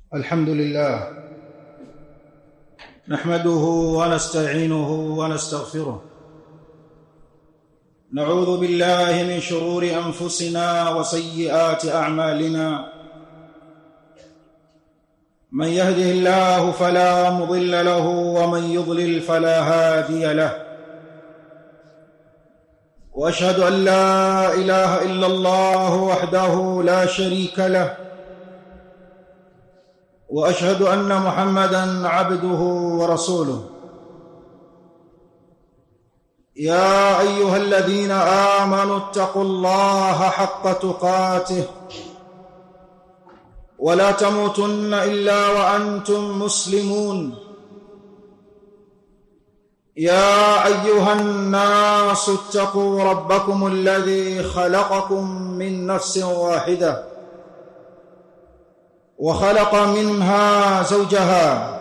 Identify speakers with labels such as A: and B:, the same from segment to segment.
A: الحمد لله نحمده ونستعينه ونستغفره نعوذ بالله من شرور انفسنا وسيئات اعمالنا من يهده الله فلا مضل له ومن يضلل فلا هادي له واشهد ان لا اله الا الله وحده لا شريك له واشهد ان محمدا عبده ورسوله يا ايها الذين امنوا اتقوا الله حق تقاته ولا تموتن الا وانتم مسلمون يا ايها الناس اتقوا ربكم الذي خلقكم من نفس واحده وخلق منها زوجها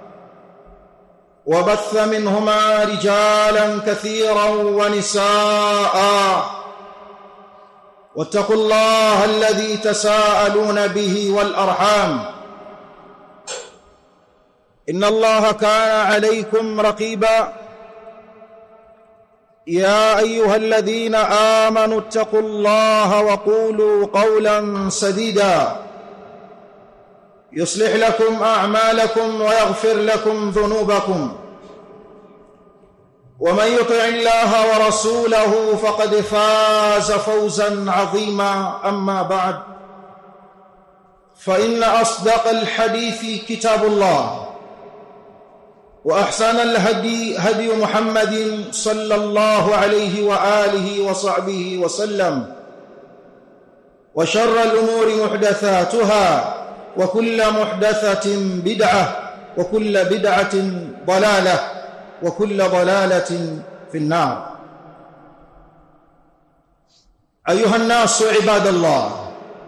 A: وبث منهما رجالا كثيرا ونساء واتقوا الله الذي تساءلون به والارحام ان الله كان عليكم رقيبا يا ايها الذين امنوا اتقوا الله وقولوا قولا سديدا يصلح لكم اعمالكم ويغفر لكم ذنوبكم ومن يطع الله ورسوله فقد فاز فوزا عظيما اما بعد فان اصدق الحديث كتاب الله واحسن الهدي هدي محمد صلى الله عليه واله وصحبه وسلم وشر الامور محدثاتها وكل محدثة بدعة وكل بدعة ضلالة وكل ضلالة في النار أيها الناس عباد الله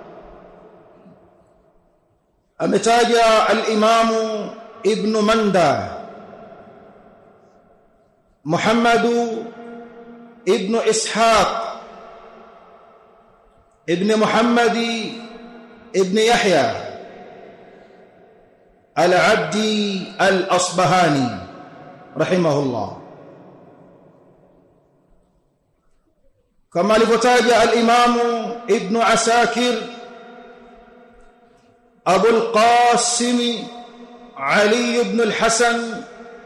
A: أمتاج الإمام ابن مندى محمد ابن إسحاق ابن محمد ابن يحيى العبدي الأصبهاني رحمه الله كما لفتاج الإمام ابن عساكر أبو القاسم علي بن الحسن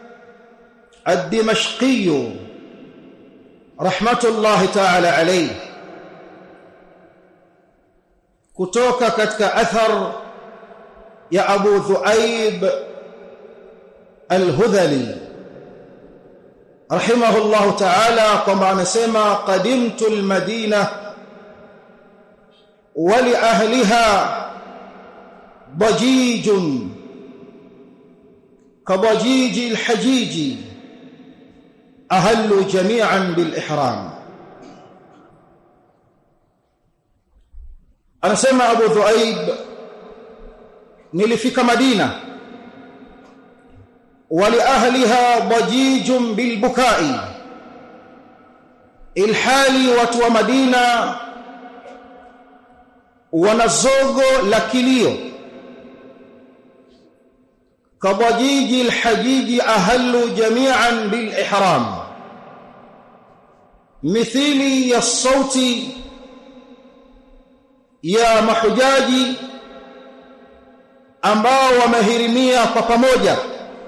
A: الدمشقي رحمة الله تعالى عليه kutoka katika athar ya Abu Dhuaib Al-Hudhali rahimahullahu ta'ala kwamba anasema qadimtu al-Madina wa li ahliha dajijun kabajiji al-hajiji ahallu jami'an bil ihram anasema Abu Dhuaib nilifika Madina wali ahliha dajijun bilbukai ilhali watu wa Madina wana zogo la kilio kabajiji alhajiji ahallu jami'an bilihram mithili ya sauti ya mahujaji ambao wamehirimia kwa pamoja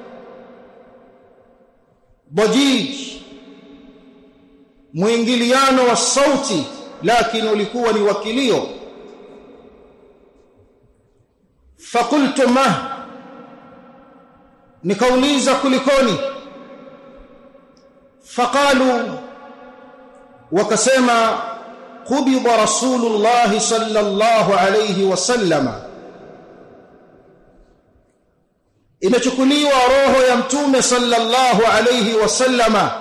A: bajij mwingiliano wa sauti lakini ulikuwa ni wakilio fakultu ma nikauliza kulikoni faqalu wakasema qubida rasulullah sallallahu alayhi wasallama imechukuliwa roho ya mtume sallallahu alayhi wasallama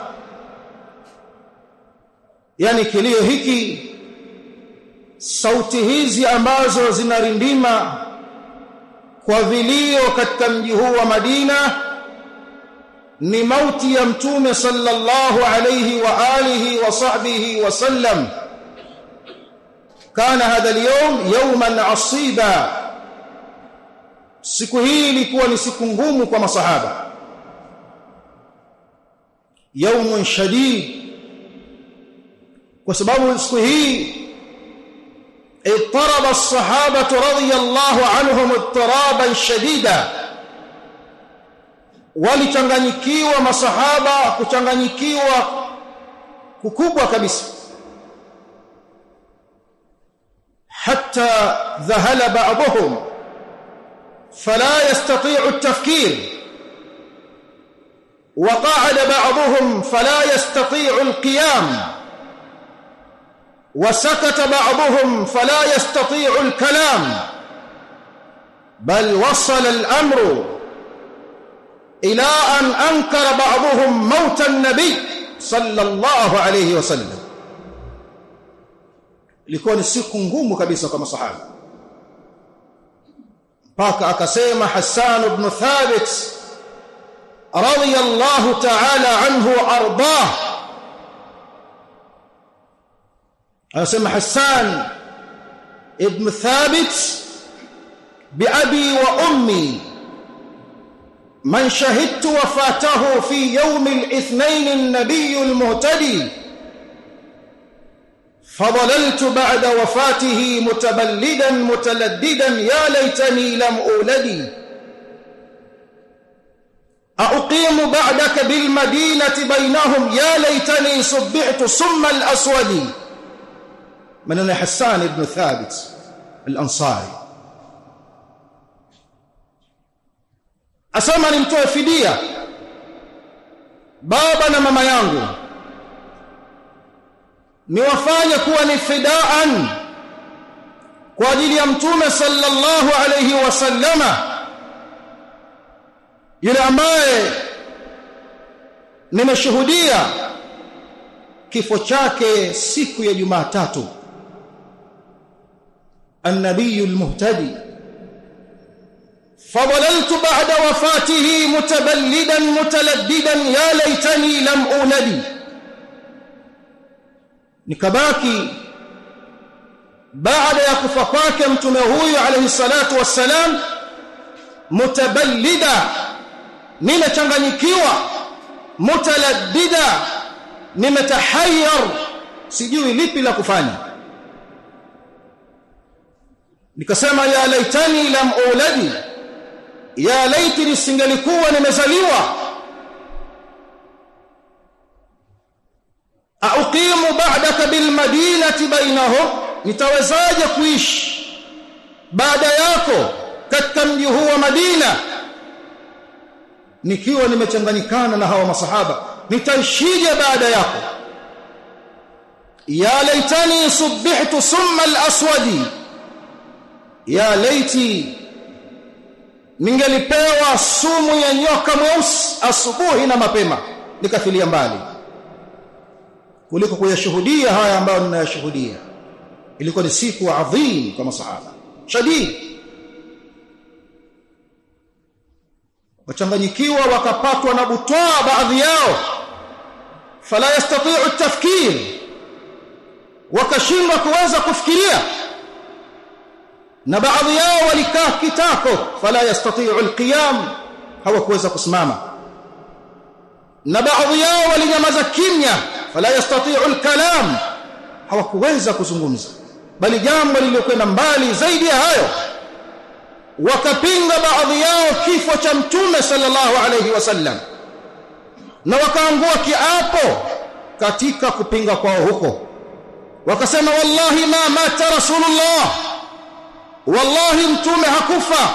A: yani kilio hiki sauti hizi ambazo zinarindima kwa vilio katika mji huu wa Madina ni mauti ya mtume sallallahu alayhi wa alihi wa sahbihi wa sallam kana hadha al-yawm yawman asiba siku hii ilikuwa ni siku ngumu kwa masahaba yaumun shadid kwa sababu siku hii اضطرب الصحابه رضي الله عنهم اضطرابا شديدا walichanganyikiwa masahaba kuchanganyikiwa kukubwa kabisa حتى ذهل بعضهم فلا يستطيع التفكير وقعد بعضهم فلا يستطيع القيام وسكت بعضهم فلا يستطيع الكلام بل وصل الامر الى ان انكر بعضهم موت النبي صلى الله عليه وسلم ilikuwa ni siku ngumu kabisa kwa masahaba mpaka akasema Hassan ibn Thabit radiyallahu ta'ala anhu ardah anasema Hassan ibn Thabit biabi wa ummi من شهدت وفاته في يوم الاثنين النبي المهتدي فضللت بعد وفاته متبلدا متلددا يا ليتني لم أولدي أقيم بعدك بالمدينة بينهم يا ليتني صبعت صم الأسود من حسان بن ثابت الأنصاري asema nimtoe fidia baba na mama yangu niwafanye kuwa ni fidaan kwa ajili ya mtume sallallahu alayhi wasallama yule ambaye nimeshuhudia kifo chake siku ya Jumatatu النبي المهتدي فضللت بعد وفاته متبلدا متلددا يا ليتني لم أولد nikabaki baada ya kufa kwake mtume huyu alayhi salatu wassalam mutaballida nimechanganyikiwa mutaladdida nimetahayyar sijui lipi la kufanya nikasema ya laitani lam uladi ya laiti nisingelikuwa nimezaliwa auqimu ba'daka bil madinati bainahum nitawezaje kuishi baada yako katika mji huu wa Madina nikiwa nimechanganyikana na hawa masahaba nitaishije baada yako ya laitani subbihtu summa al-aswadi ya laiti ningelipewa sumu ya nyoka mweusi asubuhi na mapema nikafilia mbali kuliko kuyashuhudia haya ambayo ninayashuhudia ilikuwa ni siku adhim kwa masahaba shadid wachanganyikiwa wakapatwa na butwaa baadhi yao fala yastati'u at-tafkir wakashindwa kuweza kufikiria na baadhi yao walikaa kitako fala yastati'u al-qiyam hawakuweza kusimama na baadhi yao walinyamaza kimya fala yastati'u al-kalam hawakuweza kuzungumza bali jambo lililokwenda mbali zaidi ya hayo wakapinga baadhi yao kifo cha mtume sallallahu alayhi wasallam na wakaangua kiapo katika kupinga kwao huko wakasema wallahi ma mata rasulullah wallahi mtume hakufa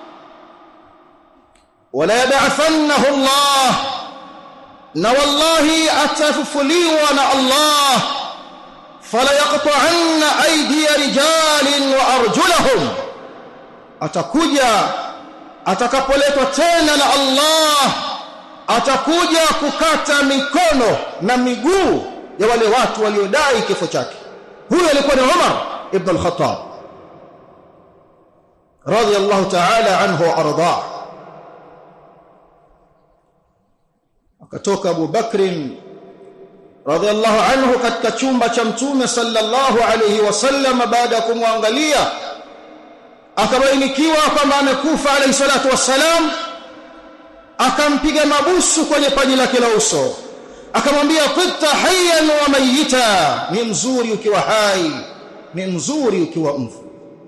A: wala yab'athannahu Allah na wallahi atafufuliwa na Allah fala yaqta'anna aydiya rijalin wa arjulahum atakuja atakapoletwa tena na Allah atakuja kukata mikono na miguu ya wale watu waliodai kifo chake huyo alikuwa ni Umar ibn al-Khattab radiyallahu ta'ala anhu wa arda akatoka Abu Bakrin radhiallahu anhu katika chumba cha mtume sallallahu alayhi wasallam baada ya kumwangalia akabainikiwa kwamba amekufa alayhi salatu wassalam akampiga mabusu kwenye paji lake la uso akamwambia qitta hayyan wa mayita ni mzuri ukiwa hai ni mzuri ukiwa mfu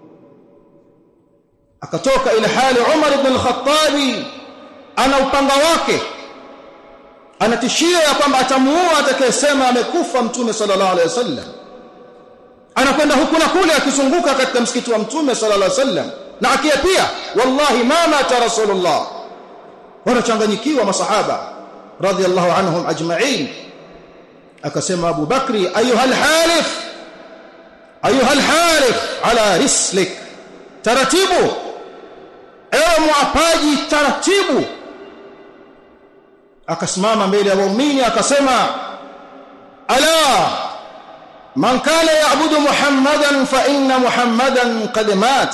A: akatoka ila hali Umar ibn al-Khattab ana upanga wake anatishia ya kwamba atamuua atakayesema amekufa mtume sallallahu alaihi wasallam anakwenda huku na kule akizunguka katika msikiti wa mtume sallallahu alaihi wasallam na akiapia wallahi ma mata rasulullah wanachanganyikiwa masahaba radhiallahu anhum ajma'in akasema Abu Bakri ayuha alhalif ayuha alhalif ala rislik taratibu ewe muapaji taratibu akasimama mbele ya waumini akasema ala man kana ya'budu muhammadan fa inna muhammadan qad mat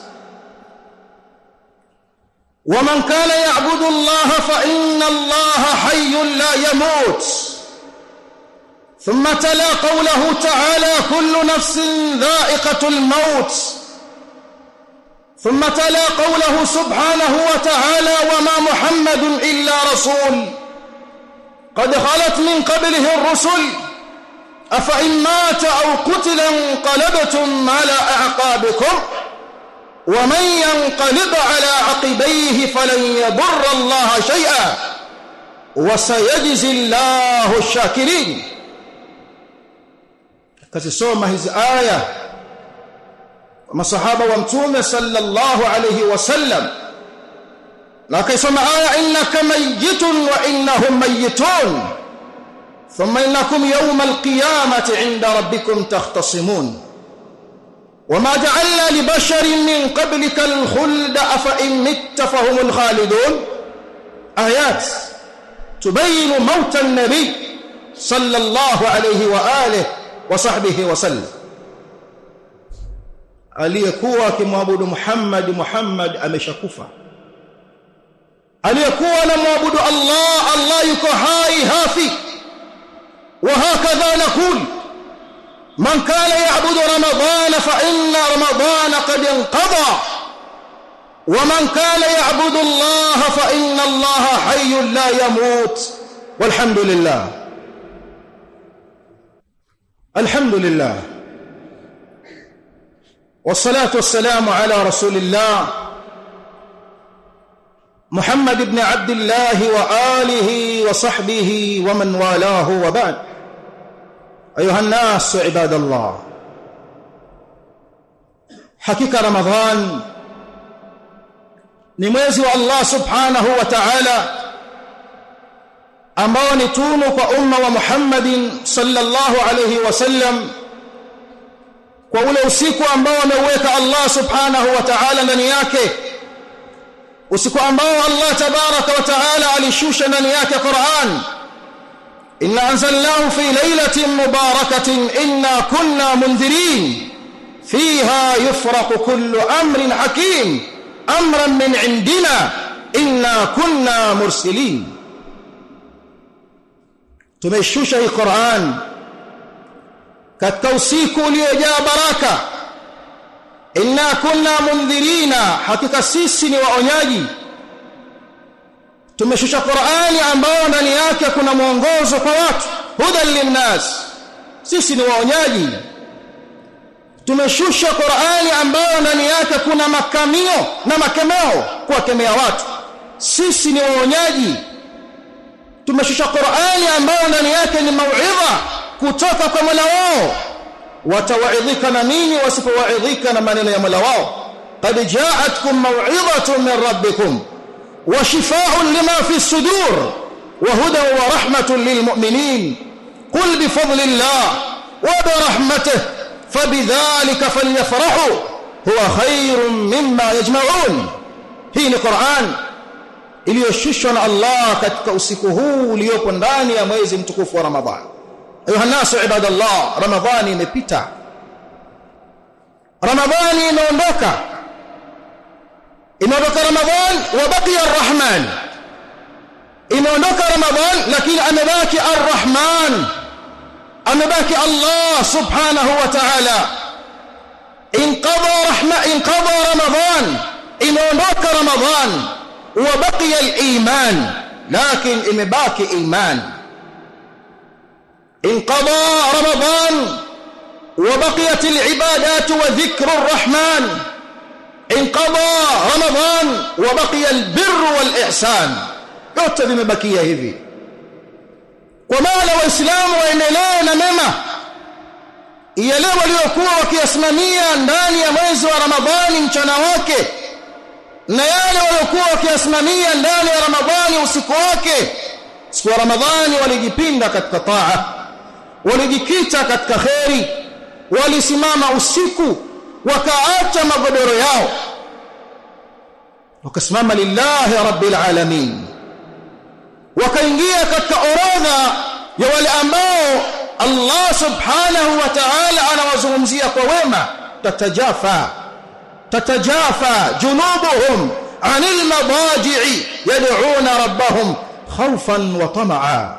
A: ومن كان يعبد الله فإن الله حي لا يموت ثم تلا قوله تعالى كل نفس ذائقة الموت ثم تلا قوله سبحانه وتعالى وما محمد إلا رسول قد خلت من قبله الرسل أفإن مات أو قتل انقلبتم على أعقابكم ومن ينقلب على عقبيه فلن يضر الله شيئا وسيجزي الله الشاكرين kazisoma hizi aya masahaba wa mtume sallallahu alayhi wasallam na akaisoma aya innaka mayyitun wa innahum mayyitun thumma innakum yawma alqiyamati 'inda rabbikum takhtasimun وما جعلنا لبشر من قبلك الخلد أفإن مت فهم الخالدون آيات تبين موت النبي صلى الله عليه وآله وصحبه وسلم aliyekuwa akimwabudu Muhammad Muhammad ameshakufa aliyekuwa anamwabudu Allah Allah yuko hai hafi wa hakadha nakul من كان يعبد رمضان فإن رمضان قد انقضى ومن كان يعبد الله فإن الله حي لا يموت والحمد لله الحمد لله والصلاة والسلام على رسول الله محمد بن عبد الله وآله وصحبه ومن والاه وبعد أيها الناس عباد الله حقيقة رمضان ni mwezi wa Allah subhanahu wa ta'ala ambao ni tunu kwa umma wa Muhammadin sallallahu alayhi wasallam kwa ule usiku ambao ameuweka Allah subhanahu wa ta'ala ndani yake usiku ambao Allah tabaraka wa ta'ala alishusha ndani yake Qur'an إنا أنزلناه في ليلة مباركة إنا كنا منذرين فيها يفرق كل أمر حكيم أمرا من عندنا إنا كنا مرسلين تمشوش القرآن كالتوسيك ليجا بركة إنا كنا منذرين حقيقة سيسني وأنياجي tumeshusha Qur'ani ambayo ndani yake kuna mwongozo kwa watu hudan linnas sisi ni waonyaji tumeshusha Qur'ani ambayo ndani yake kuna makamio na makemeo kuwakemea watu sisi ni waonyaji tumeshusha Qur'ani ambayo ndani yake ni mauidha kutoka kwa Mola wao watawaidhika na nini wasipowaidhika na maneno ya Mola wao qad ja'atkum maw'idhatun min rabbikum وشفاء لما في الصدور وهدى ورحمة للمؤمنين قل بفضل الله وبرحمته فبذلك فليفرحوا هو خير مما يجمعون hii ni Qur'an iliyoshushwa na Allah katika usiku huu uliopo ndani ya mwezi mtukufu wa Ramadhan. Ayuha nasu ibadallah, Ramadhani imepita. Ramadhani imeondoka. imeondoka ramadhan wa baqiya arrahman imeondoka ramadhan lakini amebaki arrahman amebaki allah subhanahu wa ta'ala inqadha rahma inqadha ramadan imeondoka ramadan wa baqiya al-iman lakin imebaki iman inqadha ramadan wa baqiyat al-ibadat wa dhikru ar-rahman inqadha ramadan wa baqiya al-birr wal-ihsan yote vimebakia hivi kwa maana waislamu waendelee na mema yale waliokuwa wakiyasimamia ndani ya mwezi wa Ramadhani mchana wake na yale waliokuwa wakiyasimamia ndani ya Ramadhani usiku wake siku ya Ramadhani walijipinda katika taa walijikita katika kheri walisimama usiku wakaacha magodoro yao wakasimama lillahi rabbil alamin wakaingia katika orodha ya wale ambao Allah subhanahu wa ta'ala anawazungumzia kwa wema tatajafa tatajafa junubuhum anil madaji'i yad'una rabbahum khawfan wa tama'a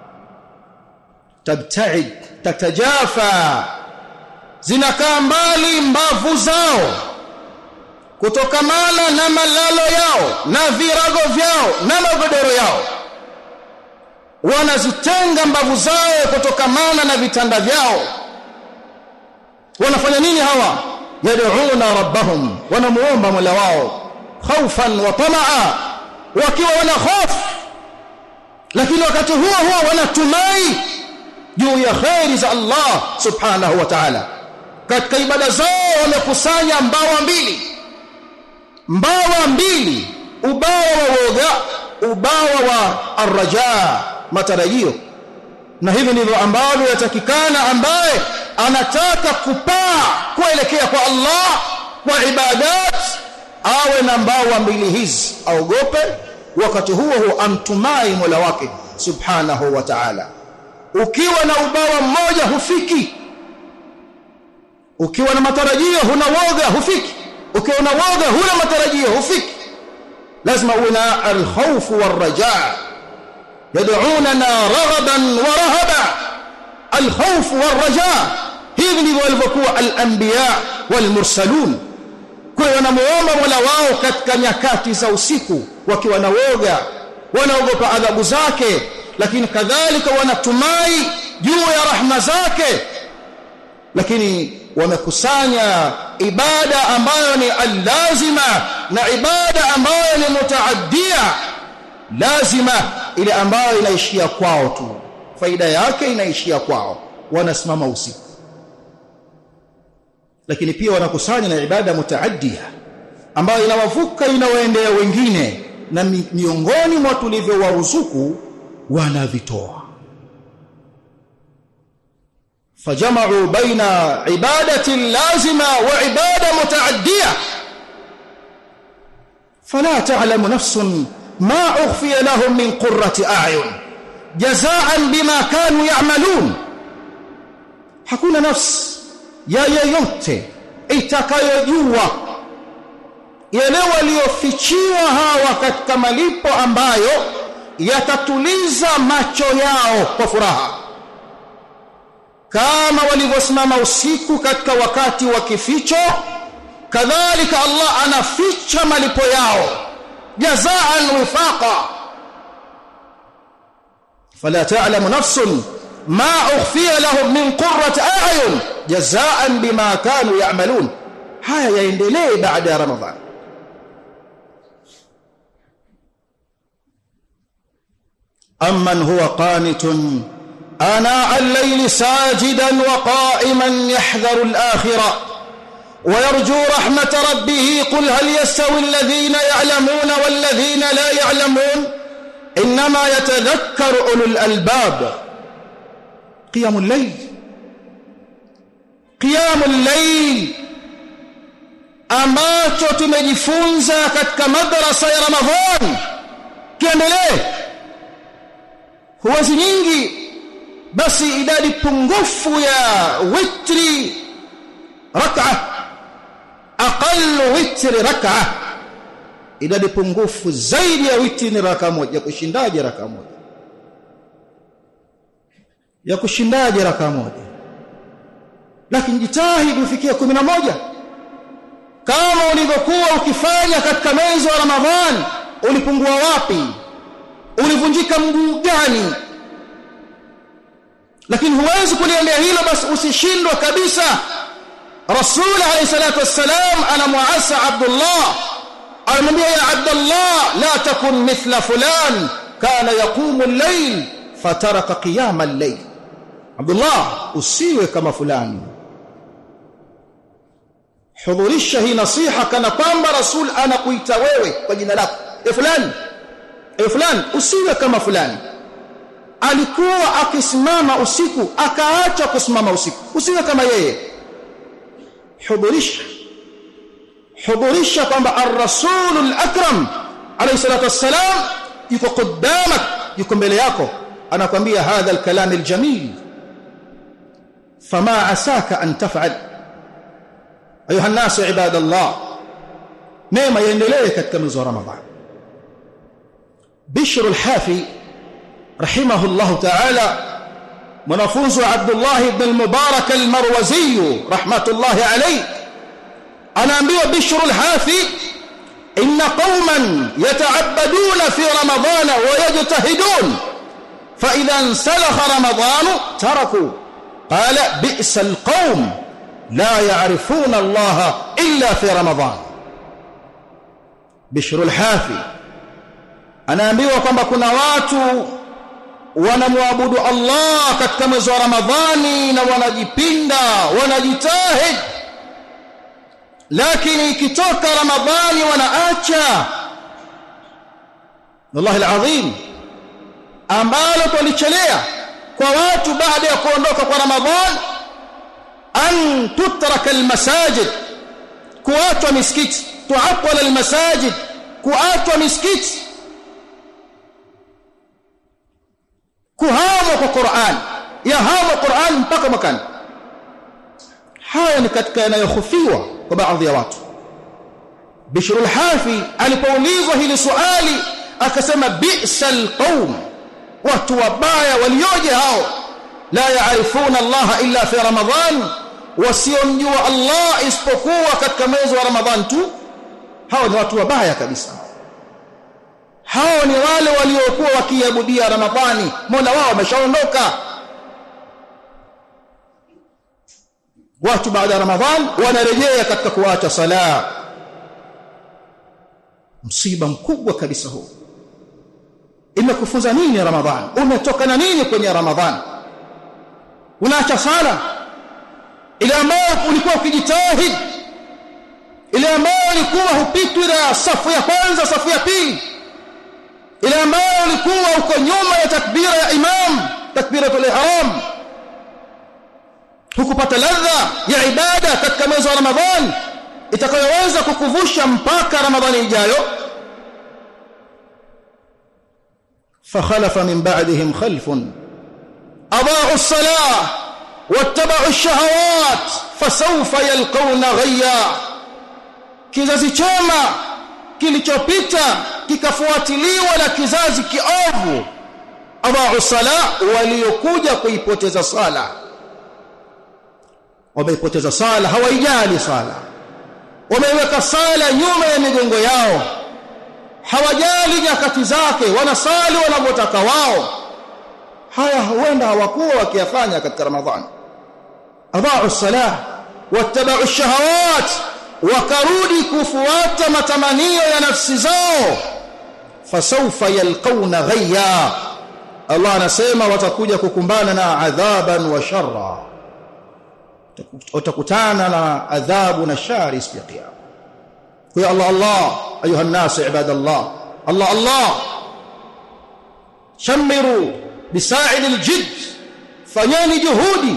A: tabta'id tatajafa zinakaa mbali mbavu zao kutokamana na malalo yao na virago vyao na magodoro yao wanazitenga mbavu zao kutokamana na vitanda vyao wanafanya nini hawa yad'una rabbahum wanamuomba mola wao khaufan wa tamaa wakiwa wana hofu lakini wakati huo huo wanatumai juu ya khairi za Allah subhanahu wa ta'ala katika ibada zao wamekusanya mbawa mbili mbawa mbili ubawa wa woga ubawa wa arraja matarajio na hivi ndivyo ambavyo yatakikana ambaye anataka kupaa kuelekea kwa Allah kwa ibadat awe na mbawa mbili hizi aogope wakati huo huo amtumai Mola wake subhanahu wa ta'ala ukiwa na ubawa mmoja hufiki ukiwa na matarajio huna woga hufiki ukiwa na woga huna matarajio hufiki lazima uwe na alkhawf warrajaa yad'unana raghaban wa rahaba alkhawf warrajaa hivi ndivyo walivyokuwa al-anbiya wal-mursalun kwa wanamuomba Mola wao katika nyakati za usiku wakiwa na woga wanaogopa adhabu zake lakini kadhalika wanatumai juu ya rahma zake lakini wamekusanya ibada ambayo ni allazima na ibada ambayo ni mutaaddia lazima ile ambayo inaishia kwao tu faida yake inaishia kwao wanasimama usiku lakini pia wanakusanya na ibada mutaaddia ambayo inawavuka inawaendea wengine na miongoni mwa tulivyowaruzuku wanavitoa فجمعوا بين عبادة لازمة وعبادة متعدية فلا تعلم نفس ما أخفي لهم من قرة أعين جزاء بما كانوا يعملون hakuna nafsi ya yeyote itakayojua yale waliofichiwa hawa katika malipo ambayo yatatuliza macho yao kwa furaha kama walivyosimama usiku katika wakati wa kificho kadhalika Allah anaficha malipo yao jazaan wifaqa fala ta'lamu nafsun ma ukhfiya lahum min qurrati a'yun jazaan bima kanu ya'malun haya yaendelee baada ya ramadhan amman huwa qanitun آناء الليل ساجدا وقائما يحذر الآخرة ويرجو رحمة ربه قل هل يستوي الذين يعلمون والذين لا يعلمون إنما يتذكر أولو الألباب قيام الليل قيام الليل ambacho tumejifunza katika madrasa ya Ramadhan kiendelee huwezi nyingi basi idadi pungufu ya witri rak'a aqallu witri rak'a idadi pungufu zaidi ya witri ni raka moja kushindaje raka moja ya kushindaje raka moja lakini jitahidi ufikie 11 kama ulivyokuwa ukifanya katika mwezi wa Ramadhan ulipungua wapi ulivunjika mguu gani lakini huwezi kuliendea hilo basi usishindwe kabisa rasul alayhi salatu wassalam anamuasa abdullah anamwambia ya abdullah la takun mithla fulan kana yaqumu al-layl fataraka qiyama al-layl abdullah usiwe kama fulani hudhurisha hii nasiha kana kwamba rasul anakuita wewe kwa jina lako e fulani e fulani usiwe kama fulani alikuwa akisimama usiku akaacha kusimama usiku usiwe kama yeye hudhurisha hudhurisha kwamba ar-rasul al-akram alayhi salatu wassalam yuko quddamak yuko mbele yako anakwambia hadha al-kalam al-jamil fama asaka an taf'al ayuha an-nas ibadallah neema yaendelee katika mwezi wa ramadhan bishr al-hafi rahimahullah ta'ala mwanafunzi wa Abdullah ibn al-Mubarak al-Marwazi rahmatullahi alayhi anaambiwa Bishr al-Hafi inna qauman yata'abbaduna fi ramadana wa yajtahidun fa idha insalakha ramadan taraku qala bi'sa al-qaum la ya'rifuna Allah illa fi ramadan Bishr al-Hafi anaambiwa kwamba kuna watu wanamwabudu Allah katika mwezi wa Ramadhani na wanajipinda wanajitahid lakini ikitoka Ramadhani wanaacha wallahi alazim ambalo tulichelea kwa watu baada ya kuondoka kwa Ramadhan an tutraka almasajid kuachwa misikiti tuatwala almasajid kuachwa misikiti kuhamwa kwa Qur'an yahamwa Qur'an mpaka mwakani haya ni katika yanayohofiwa kwa baadhi ya watu Bishr al-Hafi alipoulizwa hili swali akasema bi'sal qaum watu wabaya walioje hao la yaarifuna Allah illa fi Ramadhan wasiomjua Allah isipokuwa katika mwezi wa Ramadhan tu hao ni watu wabaya kabisa hao ni wale waliokuwa wakiabudia Ramadhani Mola wao ameshaondoka watu baada ya Ramadhan wanarejea katika kuacha sala msiba mkubwa kabisa huu imekufunza nini Ramadhan umetoka na nini kwenye Ramadhan unaacha sala ile ambayo ulikuwa ukijitahid ile ambayo ulikuwa hupitwi na safu ya kwanza safu ya pili ile ambayo ulikuwa uko nyuma ya takbira ya imam takbiratul ihram hukupata ladha ya ibada katika mwezi wa Ramadhan itakayoweza kukuvusha mpaka Ramadhani ijayo فخلف من بعدهم خلف أضاعوا الصلاة واتبعوا الشهوات فسوف يلقون غيا kizazi chema kilichopita kikafuatiliwa na kizazi kiovu adhaa'u sala waliokuja kuipoteza sala wameipoteza sala hawaijali sala wameiweka sala nyuma ya migongo yao hawajali nyakati zake wanasali wanavyotaka wao haya huenda hawakuwa wakiyafanya katika ramadhani adhaa'u salah wattaba'u shahawat wakarudi kufuata matamanio ya nafsi zao fasawfa yalqawna ghayya Allah anasema watakuja kukumbana na adhaban wa sharra watakutana na adhabu na shari siku ya kiyama kwa Allah Allah ayuha الناس عباد الله الله الله شمروا بساعد الجد fanyeni juhudi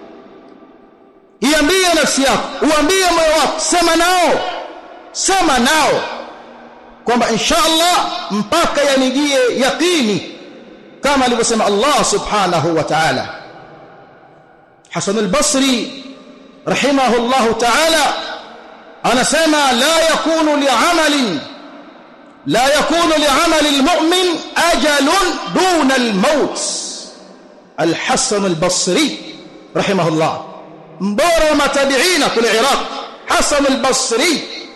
A: iambie nafsi yako uambie moyo wako sema nao sema nao kwamba insha Allah mpaka yanijie yaqini kama alivyosema Allah subhanahu wa ta'ala Hasan al-Basri rahimahullah ta'ala anasema la yakunu li'amalin la yakunu li'amali al-mu'min ajalun duna al-maut al-Hasan al-Basri rahimahullah mbora wa matabiina kule Iraq Hasan al-Basri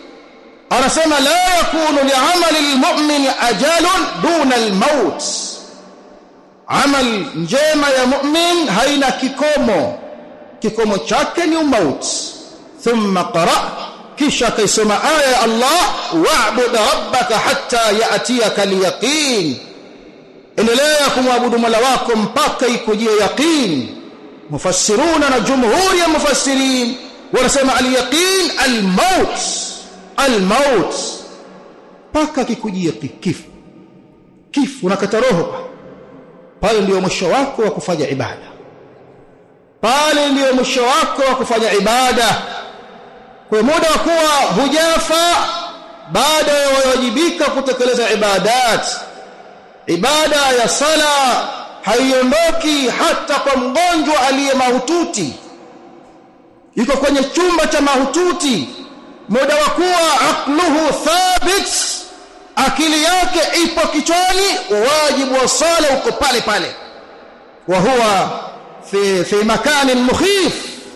A: anasema la yakunu li'amali almu'min ajalun duna almaut amal njema ya mu'min haina kikomo kikomo chake ni umauti thumma qara kisha kaisoma aya ya Allah wa'bud rabbaka hatta ya'tiyaka al-yaqin endelea kumwabudu Mola wako mpaka ikujie yaqin mufassiruna na jumhuri ya mufassirin wanasema al-yaqin al-maut al-maut mpaka kikujie kifo kifo unakata roho pale ndio mwisho wako wa kufanya ibada pale ndio mwisho wako wa kufanya ibada kwa muda wa kuwa hujafa baada ya wajibika kutekeleza ibadat ibada ya sala haiondoki hata kwa mgonjwa aliye mahututi yuko kwenye chumba cha mahututi muda wa kuwa aqluhu thabit akili yake ipo kichwani wajibu wa sala uko pale pale wa huwa fi fi makanin mukhif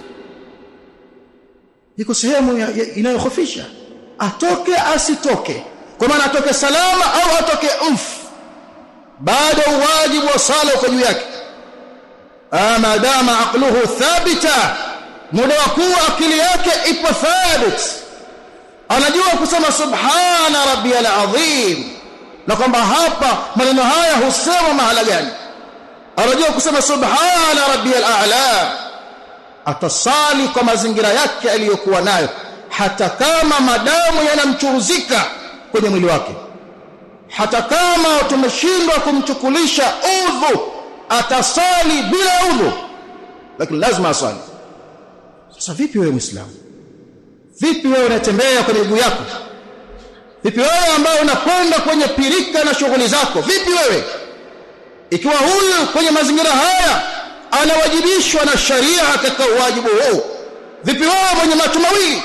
A: iko sehemu inayokhofisha atoke asitoke kwa maana atoke salama au atoke mfu bado wajibu wa sala uko juu yake ama dama aqluhu thabita muda wa kuwa akili yake ipo thabit anajua kusema subhana rabbiyal azim na kwamba hapa maneno haya husema mahala gani anajua kusema subhana rabbiyal a'la atasali kwa mazingira yake aliyokuwa nayo hata kama madamu yanamchuruzika kwenye mwili wake hata kama tumeshindwa kumchukulisha udhu atasali bila udhu lakini lazima asali sasa vipi wewe muislamu vipi wewe unatembea kwenye miguu yako vipi wewe ambaye unakwenda kwenye pirika na shughuli zako vipi wewe ikiwa huyu kwenye mazingira haya anawajibishwa na sharia katika wajibu huu vipi wewe mwenye macho mawili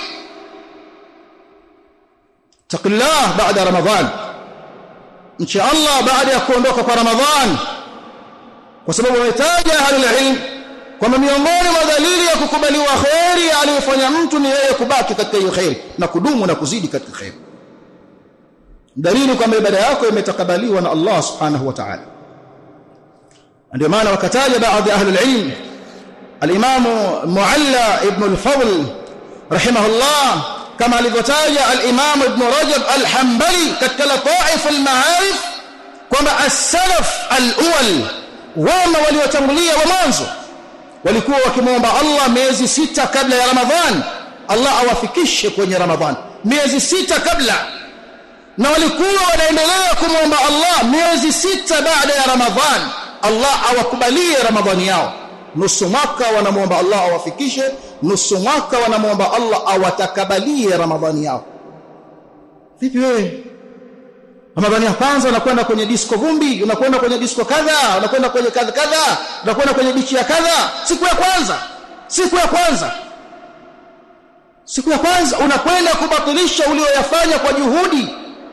A: taqillah baada ramadhan nchi Allah baada ya kuondoka kwa ramadhan kwa sababu wametaja ahlul ilm kwamba miongoni mwa dalili ya kukubaliwa khairi aliyofanya mtu ni yeye kubaki katika hiyo khairi na kudumu na kuzidi katika khairi dalili kwamba ibada yako imetakabaliwa na Allah subhanahu wa ta'ala ndio maana wakataja baadhi ya ahlul ilm al-Imam Mualla ibn al-Fadl rahimahullah kama alivyotaja al-Imam Ibn Rajab al-Hanbali katika Lataif al-Ma'arif kwamba as-salaf al-awwal wama waliotangulia wa mwanzo walikuwa wakimwomba Allah miezi sita kabla ya Ramadhan Allah awafikishe kwenye Ramadhan miezi sita kabla na walikuwa wanaendelea kumwomba Allah miezi sita baada ya Ramadhan Allah awakubalie Ramadhani yao nusu mwaka wanamwomba Allah awafikishe nusu mwaka wanamwomba Allah awatakabalie Ramadhani yao vipi wewe Ramadhani ya kwanza unakwenda kwenye disco vumbi unakwenda kwenye disco kadha unakwenda kwenye kadha kadha unakwenda kwenye bichi ya kadha siku ya kwanza siku ya kwanza siku ya kwanza unakwenda kubatilisha ulioyafanya kwa juhudi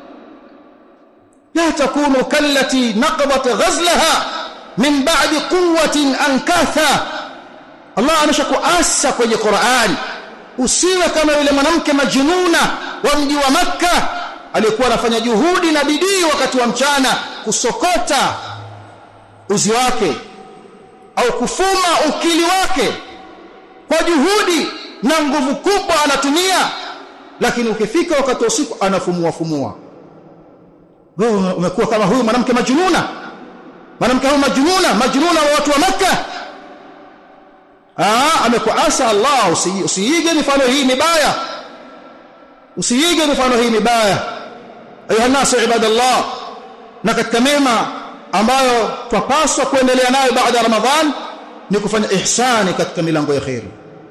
A: la takunu kallati naqadat ghazlaha min ba'di quwwatin ankatha Allah ameshakuasa kwenye Qur'an usiwe kama yule mwanamke majnuna wa mji wa maka aliyekuwa anafanya juhudi na bidii wakati wa mchana kusokota uzi wake au kufuma ukili wake kwa juhudi na nguvu kubwa anatumia lakini ukifika wakati wa usiku anafumua fumua wewe umekuwa kama huyu mwanamke majnuna mwanamke huyu majnuna majnuna wa watu wa maka ah amekuasa Allah usiige mifano hii mibaya usiige mifano hii mibaya ayuha nasu ibadallah na katika mema ambayo twapaswa kuendelea nayo baada ya ramadhan ni kufanya ihsani katika milango ya khair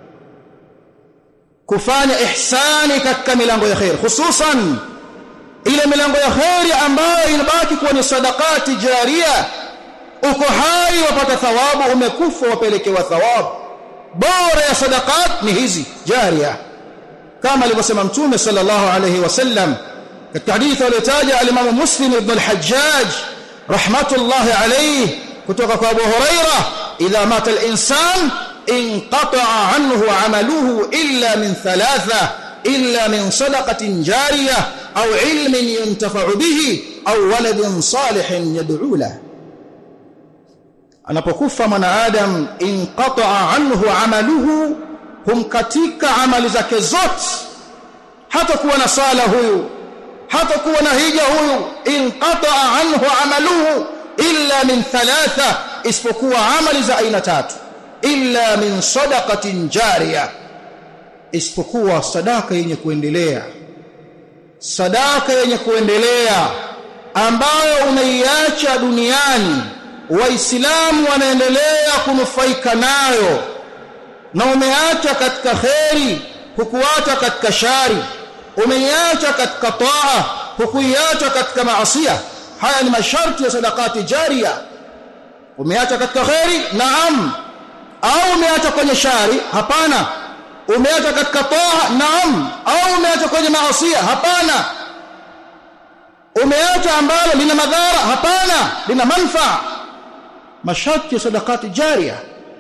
A: kufanya ihsani katika milango ya khair hususan ile milango ya khair ambayo inabaki kuwa ni sadaqati jaria uko hai wapata thawabu umekufa wapelekewa thawabu bora ya sadaqat ni hizi jaria kama alivyosema mtume sallallahu alayhi wasallam katika hadithi aliyotaja al-Imam Muslim ibn al-Hajjaj rahmatullahi alayhi kutoka kwa Abu Huraira idha mata al-insan inqata'a anhu 'amaluhu illa min thalatha illa min sadaqatin jariyah au ilmin yuntafa'u bihi au waladin salihin yad'u lahu anapokufa mwanadamu inqata'a anhu amaluhu humkatika amali zake zote hata kuwa na sala huyu hata kuwa na hija huyu inqata'a anhu amaluhu illa min thalatha isipokuwa amali za aina tatu illa min sadaqatin jariyah isipokuwa sadaka yenye kuendelea sadaka yenye kuendelea ambayo unaiacha duniani waislamu wanaendelea kunufaika nayo na umeacha katika kheri hukuacha katika shari umeiacha katika taa hukuiacha katika maasiya haya ni masharti ya sadakati jaria umeacha katika kheri naam au umeacha kwenye shari hapana umeacha katika taa naam au umeacha kwenye maasiya hapana umeacha ambalo lina madhara hapana lina manfaa masharti ya sadakati jaria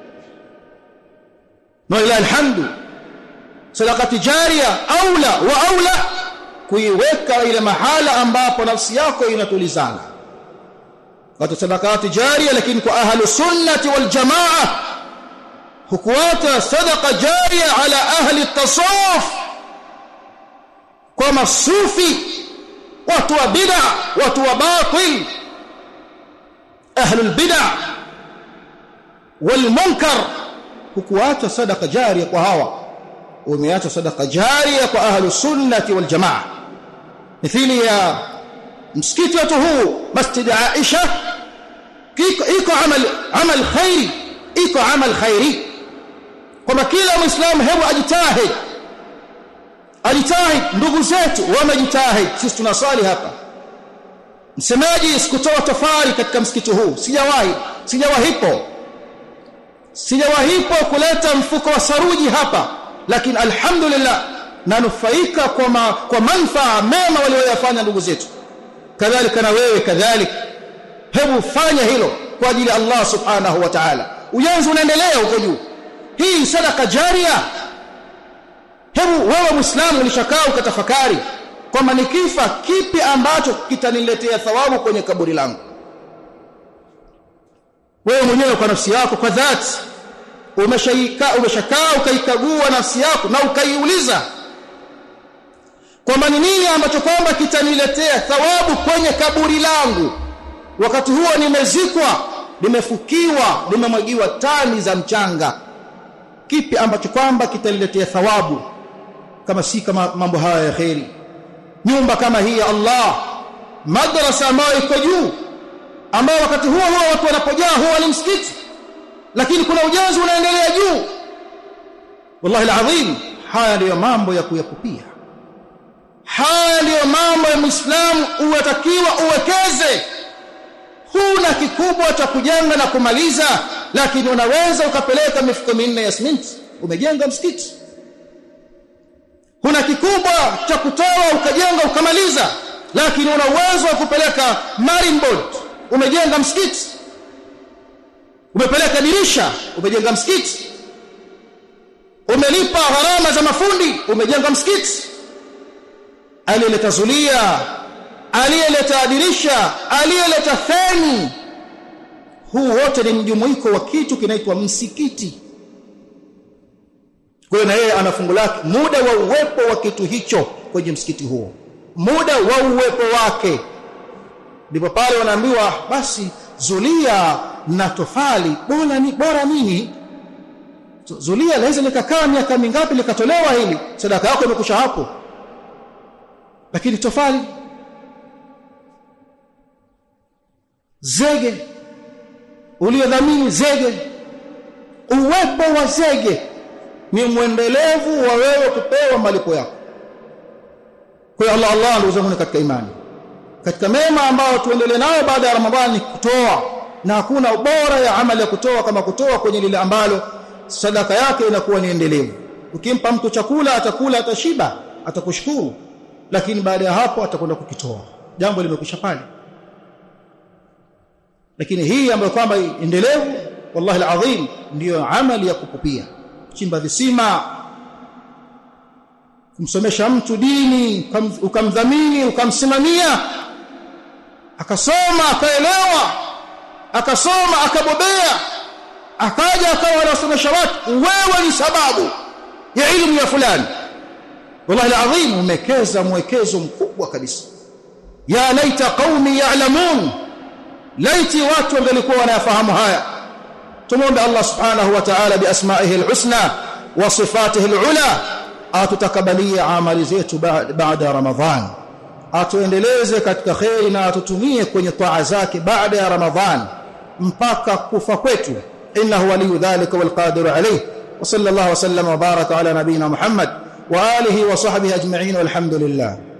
A: na ila alhamdu sadakati jaria aula wa aula kuiweka ile mahala ambapo nafsi yako inatulizana kwa sadakati jaria lakini kwa ahlu sunnati wal jamaa hukuata sadaqa jaria ala ahli tasawuf kwa masufi watu wa bid'a watu wa batil ahli albid'a wal munkar hukuacha sadaqa jaria kwa hawa umeacha sadaqa jaria kwa ahli sunnati wal jamaa mithili ya msikiti wetu huu masjid Aisha iko amal amal khairi iko amal khairi kwamba kila muislamu hebu ajitahid ajitahid ndugu zetu wamejitahid sisi tunaswali hapa msemaji sikutoa tofali katika msikiti huu sijawahi sijawahipo sijawahipo kuleta mfuko wa saruji hapa lakini alhamdulillah nanufaika kwa ma, kwa manfaa mema walioyafanya ndugu zetu kadhalika na wewe kadhalika hebu fanya hilo kwa ajili ya Allah subhanahu wa ta'ala ujenzi unaendelea huko juu hii sadaka jaria hebu wewe muislamu ulishakaa ukatafakari kwamba nikifa kipi ambacho kitaniletea thawabu kwenye kaburi langu wewe mwenyewe kwa nafsi yako kwa dhati umeshaika umeshakaa ukaikagua nafsi yako na ukaiuliza kwamba ni nini ambacho kwamba kitaniletea thawabu kwenye kaburi langu wakati huo nimezikwa nimefukiwa nimemwagiwa tani za mchanga kipi ambacho kwamba kitaniletea thawabu kama si kama mambo haya ya kheri nyumba kama hii ya Allah madrasa ambayo iko juu ambao wakati huo huo watu wanapojaa huwa ni msikiti lakini kuna ujenzi unaendelea juu wallahi alazim haya ndiyo mambo ya kuyakupia haya ndiyo mambo ya muislamu unatakiwa uwekeze huna kikubwa cha kujenga na kumaliza lakini unaweza ukapeleka mifuko minne ya simenti umejenga msikiti huna kikubwa cha kutoa ukajenga ukamaliza lakini una uwezo wa kupeleka marine board umejenga msikiti umepeleka dirisha umejenga msikiti umelipa gharama za mafundi umejenga msikiti aliyeleta zulia aliyeleta dirisha aliyeleta feni huu wote ni mjumuiko wa kitu kinaitwa msikiti kwa hiyo na yeye ana fungu lake muda wa uwepo wa kitu hicho kwenye msikiti huo muda wa uwepo wake ndipo pale wanaambiwa basi zulia na tofali bora ni bora nini zulia laweza likakaa miaka mingapi likatolewa hili sadaka yako imekusha hapo lakini tofali zege uliodhamini zege uwepo wa zege ni mwendelevu wa wewe kupewa malipo yako kwa hiyo Allah Allah ndugu zangu katika imani katika mema ambayo tuendelee nayo baada ya Ramadhani kutoa na hakuna bora ya amali ya kutoa kama kutoa kwenye lile ambalo sadaka yake inakuwa ni endelevu ukimpa mtu chakula atakula atashiba atakushukuru lakini baada ya hapo atakwenda kukitoa jambo limekwisha pale lakini hii ambayo kwamba endelevu wallahi alazim ndiyo amali ya kupupia chimba visima kumsomesha mtu dini ukamdhamini ukamsimamia akasoma akaelewa akasoma akabobea akaja akawa anasomesha watu wewe ni sababu ya elimu ya fulani wallahi alazim umekeza mwekezo mkubwa kabisa ya laita qaumi ya'lamun laiti watu wangelikuwa wanayafahamu haya tumuombe Allah subhanahu wa ta'ala biasma'ihi alhusna wa sifatihi alula atutakabalia amali zetu baada ya ramadhan atuendeleze katika khairi na atutumie kwenye taa zake baada ya ramadhan mpaka kufa kwetu innahu waliyu dhalika walqadiru alayh wa sallallahu wa sallama wa baraka ala nabiyyina muhammad wa alihi wa sahbihi ajma'in walhamdulillah